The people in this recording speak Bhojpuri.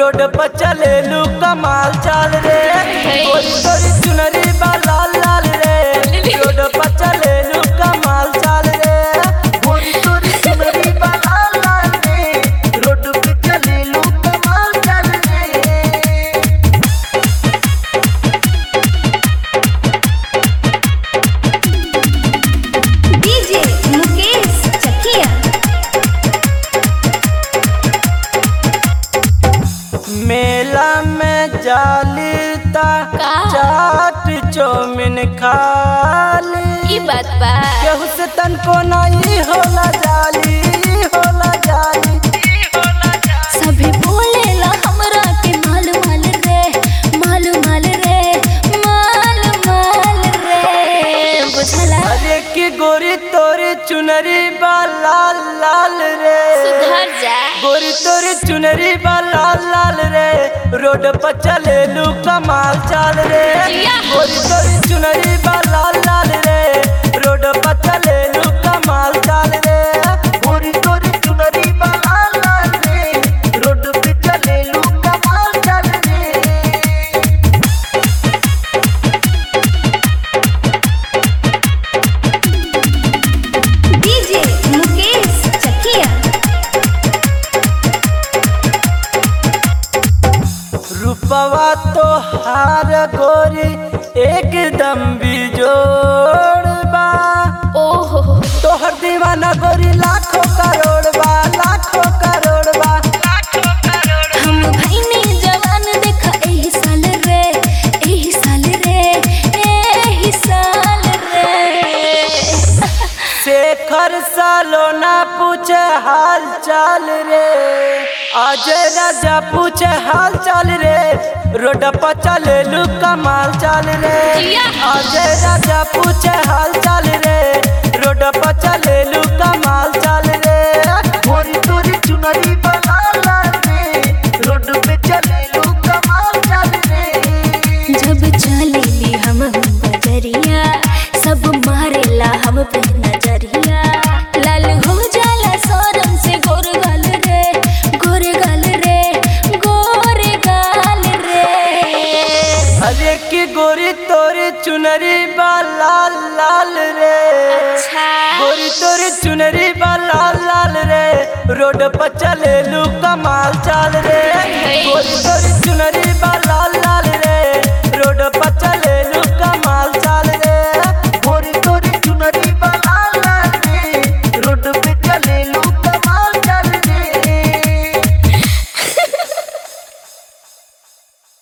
रोड पर चले लू कमाल चाल रे गोरी तोरी चुनरी बा लाल लाल रे रोड पर चले लू कमाल चाल रे गोरी तोरी चुनरी बा लाल लाल रे रोड पे चले लू कमाल चाल रे डीजे मुकेश चकिया मेला में जालीता का? चाट चौमिन खाली ई बात बा केहू से तनको नहीं होला जाली होला जाली सभी बोलेला हमरा के माल माल रे माल माल रे माल माल रे बुझला अरे की गोरी तोरी चुनरी बा लाल लाल रे सुधर जा गोरी तोरी चुनरी बा लाल लाल रे रोड पर चले लू कमाल चाल रे जिया। गोरी तोरी चुनरी बा लाल लाल रे रोड पर चले लू कमाल चाल रे गोरी तोरी चुनरी बा लाल लाल रे रोड पे चले लू कमाल चाल रे डीजे मुकेश चकिया रूपवा तो हार गोरी एकदम बिजोड़ बा ओहो तोहर दीवाना गोरी लाखों करोड़ बा लाखों करोड़ बा हम भईनी जवान देखा एही साल रे एही साल रे एही साल रे शेखर सालोना पूछे हाल चाल रे अजय राजा पूछे हाल चाल रे रोड पर चले लू कमाल चाल रे जिया। अजय राजा पूछे हाल चाल रे रोड पर चले लू कमाल चाल रे गोरी तोरी चुनरी बना रे रोड पे चले लू कमाल चाल रे जब चलेली हम बजरिया सब मारेला हम पे नजरिया लाल हो जाला सोरम से गोर गाल रे गोर गाल रे गोर गाल रे अरे की गोरी तोरी चुनरी बा लाल लाल रे अच्छा गोरी तोरी चुनरी बा लाल लाल रे रोड पर चले लू कमाल चाल रे गोरी तोरी चुनरी बा लाल लाल रे रोड पर चले